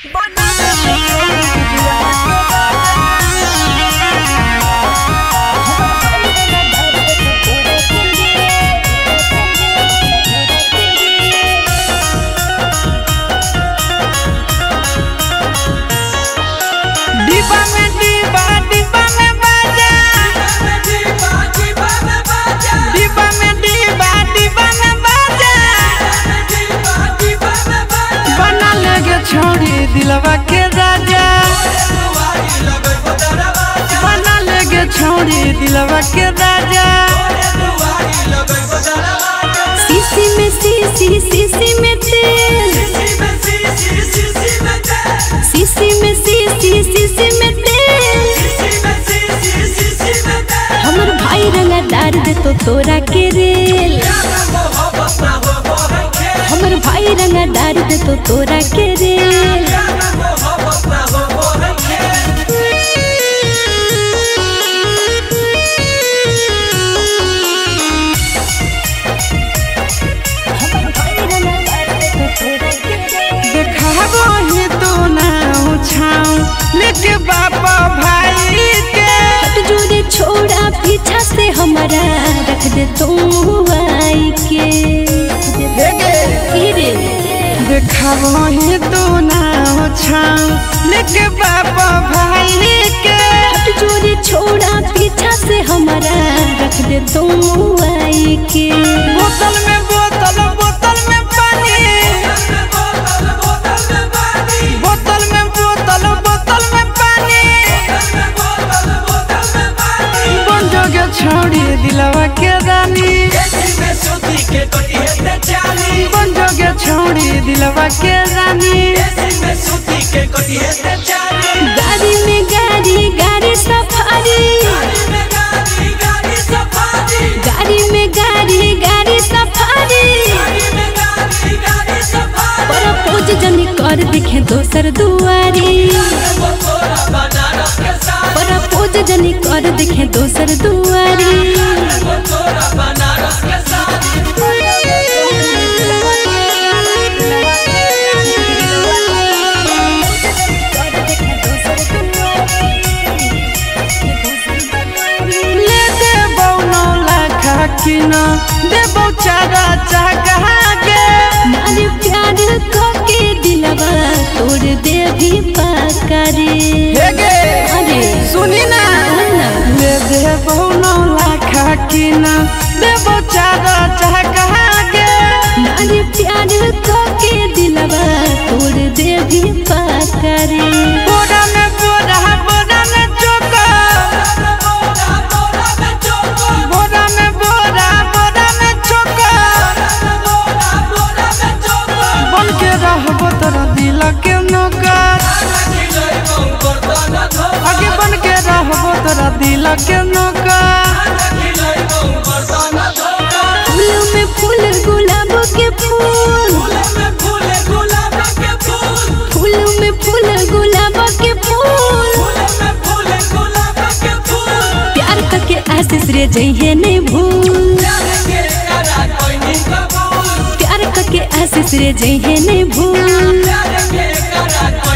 डिब्बा में डिब्बा डिब्बा में बाजा डिब्बा में डिब्बा डिब्बा में बाजा बना लगे छोड़ी दिलवा के राजा बना लगे छोड़ी दिलवा के राजा सीसी में सीसी सीसी में तेल सीसी में सीसी सीसी में तेल हमर भाई रंगा डार दे तो तोरा के रेल हमर भाई रंगा डार दे तो तोरा के रेल देखाबो ही तू ना उछाऊ लेके बापा भाई के हट जोरे छोड़ा पीछा से हमारा रख दे तुम आई के की रे देखाबो ही तू ना उछाऊ लेके बापा भाई के हट जोरे छोड़ा पीछा से हमारा रख दे तुम आई के बोतल में बोतल बोतल में पानी बोतल में बोतल बोतल में पानी बन जोगे छोड़ी दिलवा के रानी बन जोगे छोड़ी दिलवा के रानी गाड़ी में गाड़ी गाड़ी सफारी गाड़ी में गाड़ी गाड़ी सफारी पर पोज जनी कर दिखे दोसर दुआरी पर पोज जनी कर दिखे दोसर दुआरी ले देबौ नौ लाख किन देबौ चारा चाहा के नारी प्यार को के दिलवा तोड़ दे भी पाकारी हेगे अरे सुनी ना ना ले देबौ नौ लाख किन देबौ चारा चाहा के नारी प्यार को के दिलवा तोड़ दे भी पाकारी बोरा में बोरा बोरा में चोका बोरा में बोरा बोरा में चोका बन के रहबो तोरा दिल के नौकर आगे बन के रहबो तोरा दिल के नौकर फूल में फूल गुलाब के फूल फूल में फूल गुलाब के फूल प्यार करके आशीष रे जइहे नहीं भूल प्यार करके आशीष रे जइहे नहीं भूल